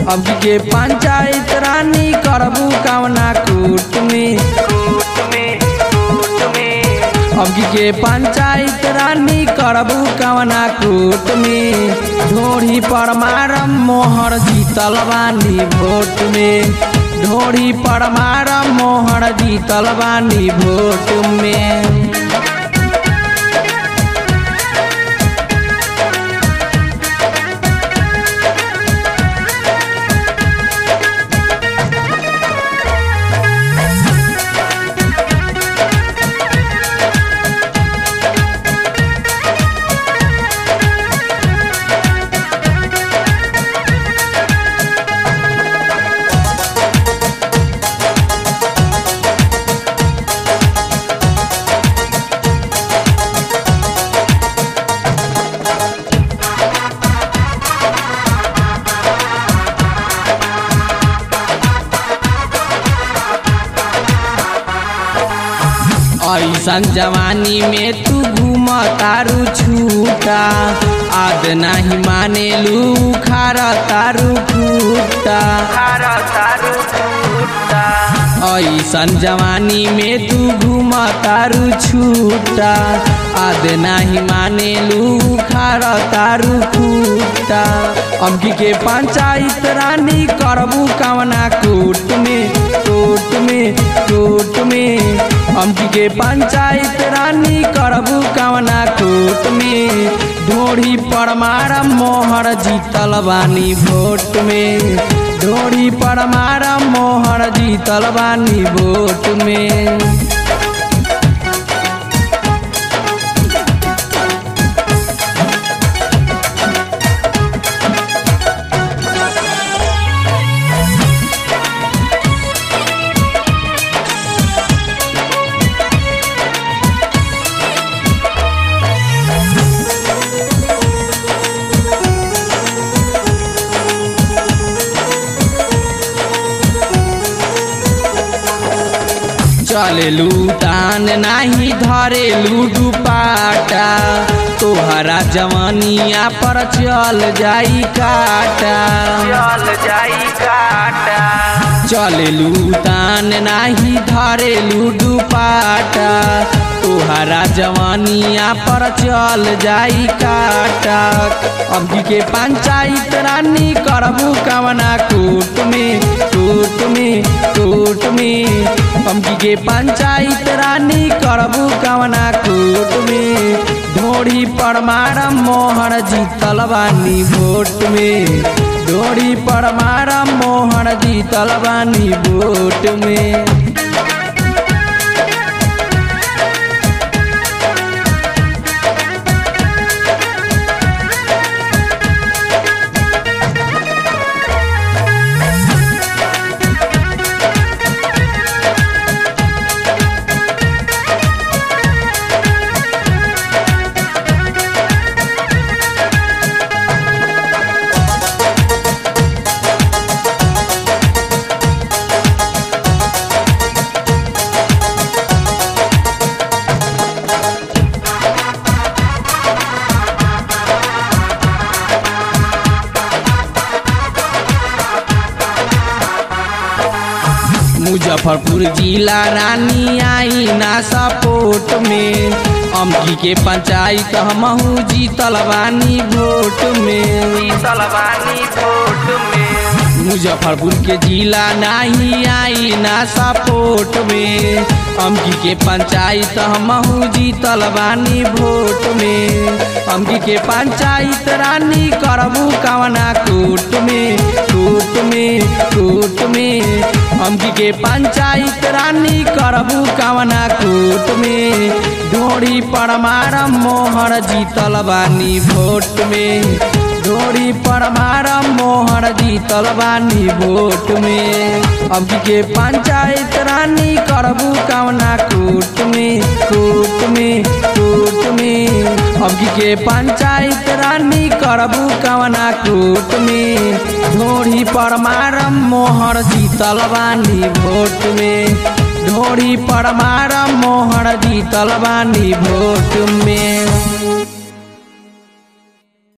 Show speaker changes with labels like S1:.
S1: अब के पंचायत रानी करबू कवना कूट में अब के पंचायत रानी करबू कवना कूट में ढोरी पर मारम मोहर जीतल बानी भोट में ढोरी पर मारम मोहर जीतल बानी भोट में ऐसन जवानी में तू घूम तारू छूटा आद नहीं माने लू खारा तारू फूटा ऐसन जवानी में तू घूम तारू छूटा आद नहीं माने लू खारा तारू फूटा अमकी के पंचायत रानी करबू कवना कूट में कूट में कूट में अमकी के पंचायत रानी करबू कवना कूट में ढोड़ी पर मारम मोहर जीतल बानी भोट में ढोड़ी पर मारम मोहर जीतल बानी भोट में चलेलू तान नाही धरेलू दुपाटा तोहरा जवानिया पर चल जाई काटा चलेलू तान नाही धरेलू दुपाटा तोहरा जवानिया पर चल जाई काटा अभी के पंचायत रानी करबू कवना कूट में कूट में कूट में अमकी के पंचायत रानी करबू कवना कूट में ढोड़ी पर मारम मोहर जीतल बानी भोट में ढोड़ी पर मारम मोहर जीतल बानी भोट में मुजफ्फरपुर जिला रानी आई ना सपोर्ट में अमकी के पंचायत हमहू जीतल बानी वोट में मुजफ्फरपुर के जिला नहीं आई ना सपोर्ट में अमकी के पंचायत हमहू जीतल बानी वोट में अमकी के पंचायत रानी करबू कवना कूट में कूट में कूट में अमकी के पंचायत रानी करबू कवना कूट में ढोड़ी पर मारम मोहर जीतल बानी वोट में ढोड़ी पर मारम मोहर जीतल बानी वोट में अब के पंचायत रानी करबू कवना कूट में कूट में कूट में अब के पंचायत रानी करबू कवना कूट में ढोड़ी पर मारम मोहर जीतल बानी वोट में ढोड़ी पर मारम मोहर जीतल बानी वोट में